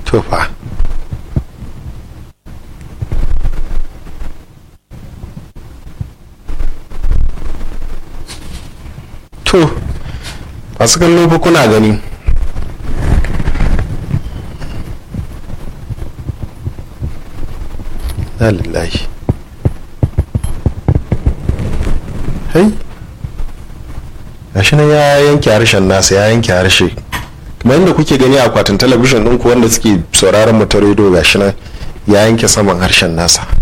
to fa to masu kallo fa kuna gani na lillahi hai gashi nan ya yanke harshen nasa ya yanke harshe kamar yadda kuke gani a akwatin talabijin ɗinku wanda suke sauraron mu ta rediyo gashi nan ya yanke saman harshen nasa